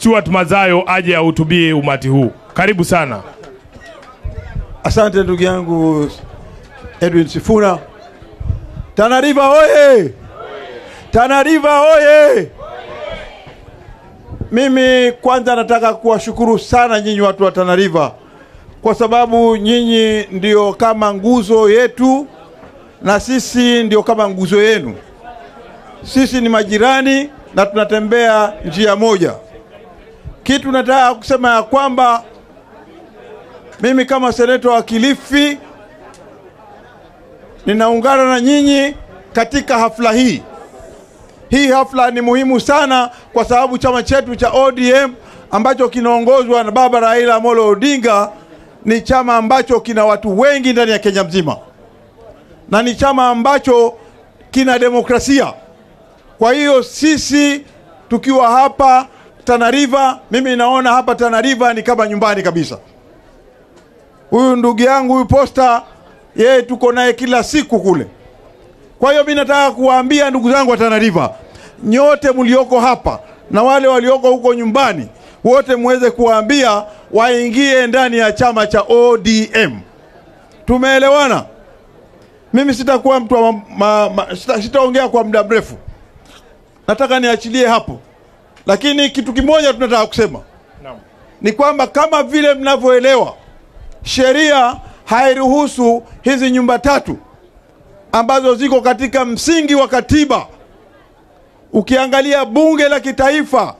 Stuart Mazayo aje ahutubie umati huu. Karibu sana. Asante ndugu yangu Edwin Sifuna. Tana River oye! Tana River oye! Mimi kwanza nataka kuwashukuru sana nyinyi watu wa Tana River kwa sababu nyinyi ndio kama nguzo yetu na sisi ndio kama nguzo yenu. Sisi ni majirani na tunatembea njia moja. Kitu nataka kusema ya kwamba mimi kama seneta wa Kilifi ninaungana na nyinyi katika hafla hii. Hii hafla ni muhimu sana kwa sababu chama chetu cha ODM ambacho kinaongozwa na baba Raila Amolo Odinga ni chama ambacho kina watu wengi ndani ya Kenya mzima na ni chama ambacho kina demokrasia. Kwa hiyo sisi tukiwa hapa Tana River, mimi naona hapa Tana River ni kama nyumbani kabisa. Huyu ndugu yangu huyu Posta, yeye tuko naye kila siku kule. Kwa hiyo mimi nataka kuwaambia ndugu zangu wa Tana River, nyote mlioko hapa na wale walioko huko nyumbani, wote muweze kuwaambia waingie ndani ya chama cha ODM. Tumeelewana? Mimi sitakuwa mtu wa ma, ma, ma, sita, sitaongea kwa muda mrefu, nataka niachilie hapo, lakini kitu kimoja tunataka kusema ni kwamba kama vile mnavyoelewa sheria hairuhusu hizi nyumba tatu ambazo ziko katika msingi wa katiba. Ukiangalia bunge la kitaifa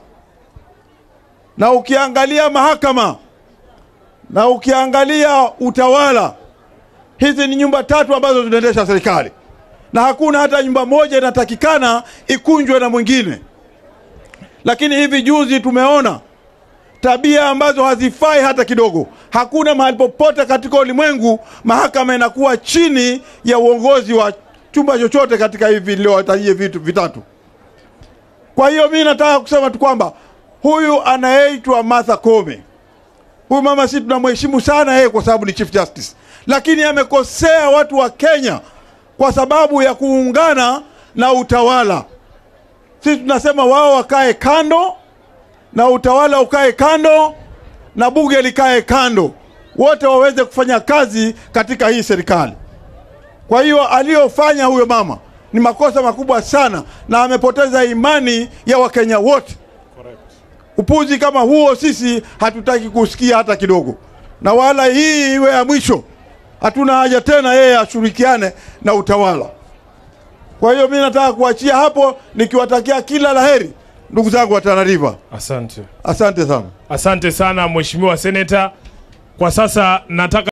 na ukiangalia mahakama na ukiangalia utawala, hizi ni nyumba tatu ambazo zinaendesha serikali, na hakuna hata nyumba moja inatakikana ikunjwe na mwingine. Lakini hivi juzi tumeona tabia ambazo hazifai hata kidogo. Hakuna mahali popote katika ulimwengu mahakama inakuwa chini ya uongozi wa chumba chochote katika hivi niliowatajia vitu vitatu. Kwa hiyo mimi nataka kusema tu kwamba huyu anayeitwa Martha Koome, huyu mama, si tunamheshimu sana yeye kwa sababu ni Chief Justice, lakini amekosea watu wa Kenya kwa sababu ya kuungana na utawala. Sisi tunasema wao wakae kando na utawala ukae kando na bunge likae kando, wote waweze kufanya kazi katika hii serikali. Kwa hiyo aliyofanya huyo mama ni makosa makubwa sana, na amepoteza imani ya Wakenya wote. Upuzi kama huo sisi hatutaki kusikia hata kidogo, na wala hii iwe ya mwisho. Hatuna haja tena yeye ashirikiane na utawala. Kwa hiyo mimi nataka kuachia hapo nikiwatakia kila laheri ndugu zangu wa Tana River. Asante. Asante sana. Asante sana Mheshimiwa Seneta. Kwa sasa nataka